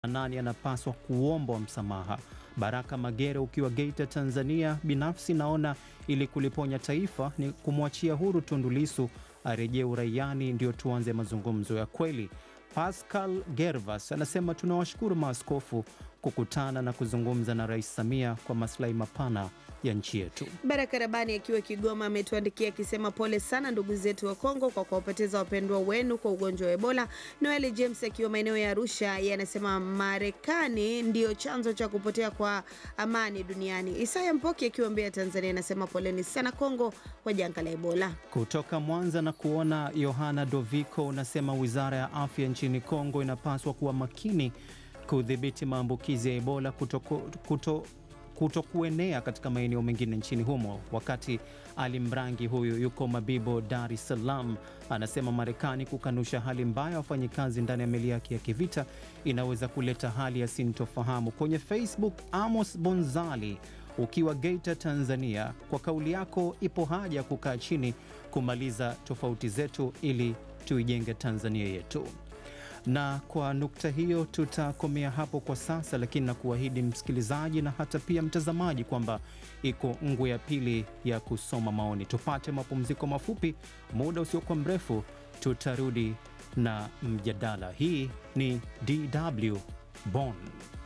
nani anapaswa kuombwa msamaha. Baraka Magere ukiwa Geita, Tanzania, binafsi naona ili kuliponya taifa ni kumwachia huru Tundu Lissu arejee uraiani, ndio tuanze mazungumzo ya kweli. Pascal Gervas anasema tunawashukuru maaskofu kukutana na kuzungumza na Rais Samia kwa maslahi mapana ya nchi yetu. Baraka Rabani akiwa Kigoma ametuandikia akisema pole sana ndugu zetu wa Kongo kwa kuwapoteza wapendwa wenu kwa ugonjwa wa Ebola. Noel James akiwa maeneo ya Arusha yanasema Marekani ndiyo chanzo cha kupotea kwa amani duniani. Isaya Mpoki akiwa Mbeya, Tanzania anasema poleni sana Kongo kwa janga la Ebola. Kutoka Mwanza na kuona Yohana Doviko unasema wizara ya afya nchini Kongo inapaswa kuwa makini kudhibiti maambukizi ya Ebola kuto, kuto, kuto kuenea katika maeneo mengine nchini humo. Wakati Ali Mrangi huyu yuko Mabibo, Dar es Salaam, anasema Marekani kukanusha hali mbaya ya wafanyikazi ndani ya meli yake ya kivita inaweza kuleta hali ya sintofahamu. Kwenye Facebook, Amos Bonzali ukiwa Geita, Tanzania, kwa kauli yako, ipo haja ya kukaa chini kumaliza tofauti zetu ili tuijenge Tanzania yetu na kwa nukta hiyo tutakomea hapo kwa sasa, lakini na kuahidi msikilizaji na hata pia mtazamaji kwamba iko ngwe ya pili ya kusoma maoni. Tupate mapumziko mafupi, muda usiokuwa mrefu tutarudi na mjadala. Hii ni DW Bonn.